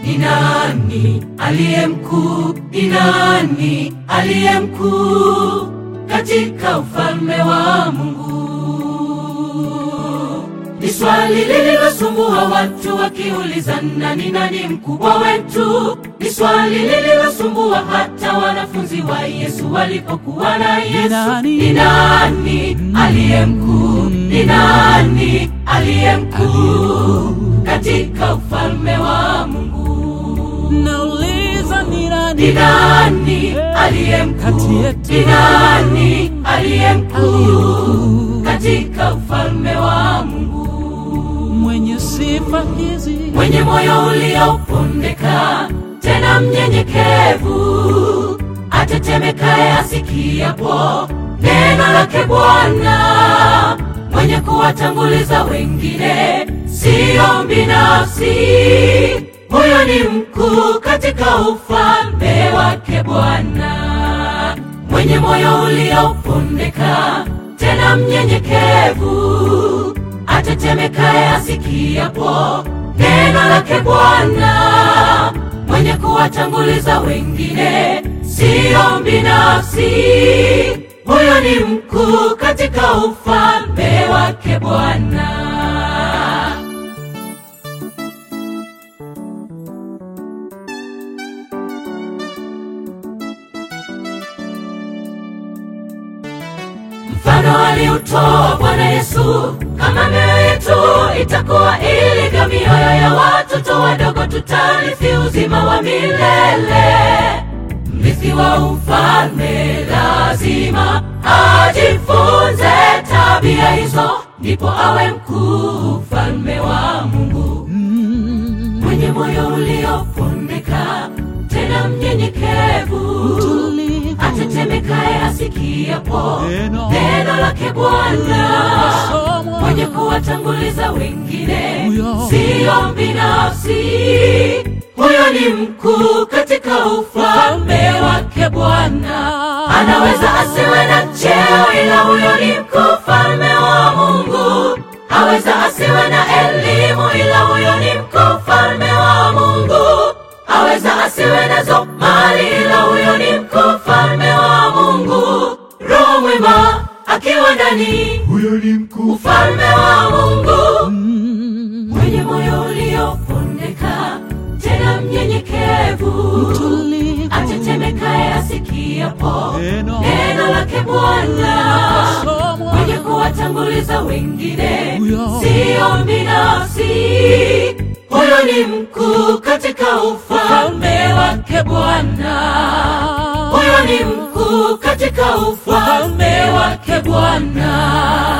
Ni nani aliye mkuu? Ni nani aliye mkuu katika ufalme wa Mungu? Ni swali lililosumbua watu wakiulizana, ni nani mkubwa wetu? Ni swali lililosumbua hata wanafunzi wa Yesu walipokuwa na Yesu. nani? Ni nani aliye mkuu? Ni nani aliye mkuu katika ufalme wa Mungu? Nauliza ni Ni nani nani aliye Kati mkuu? yetu. Ni nani aliye mkuu katika ufalme wa Mungu? mwenye sifa hizi? Mwenye moyo uliopondeka tena mnyenyekevu, atetemekaye asikiapo neno lake Bwana, mwenye kuwatanguliza wengine, siyo binafsi. Huyo ni mkuu katika ufalme wake Bwana mwenye moyo uliopondeka tena mnyenyekevu, atetemekaye asikiapo neno lake Bwana, mwenye kuwatanguliza wengine, siyo binafsi. Huyo ni mkuu katika ufalme wake Bwana. Mfano aliutoa Bwana Yesu, kama mioyo yetu itakuwa ilivyo mioyo ya watoto wadogo, tutarithi uzima wa milele. Mrithi wa ufalme lazima ajifunze tabia hizo, ndipo awe mkuu ufalme wa Mungu mwenye moyo uliopondeka tena mnyenyekevu, Tulivu. atetemekaye asikiapo Neno. neno lake Bwana, Somo. mwenye kuwatanguliza wengine, Huyo. siyo binafsi. Huyo ni mkuu katika ufalme wake Bwana. Anaweza asiwe na cheo, ila huyo ni mkuu ufalme wa Mungu. Aweza asiwe na elimu, ila huyo ni mkuu ufalme wa Mungu. Aweza asiwe nazo mali, ila huyo ni mkuu ufalme wa Mungu. Roho mwema akiwa ndani, huyo ni mkuu ufalme wa Mungu mwenye moyo uliopondeka tena mnyenyekevu, Tulivu. atetemekaye asikiapo Neno. neno lake Bwana, Somo. mwenye kuwatanguliza wengine, Huyo. siyo binafsi. Huyo ni mkuu katika ufalme wake Bwana. Huyo ni mkuu katika ufalme wake Bwana.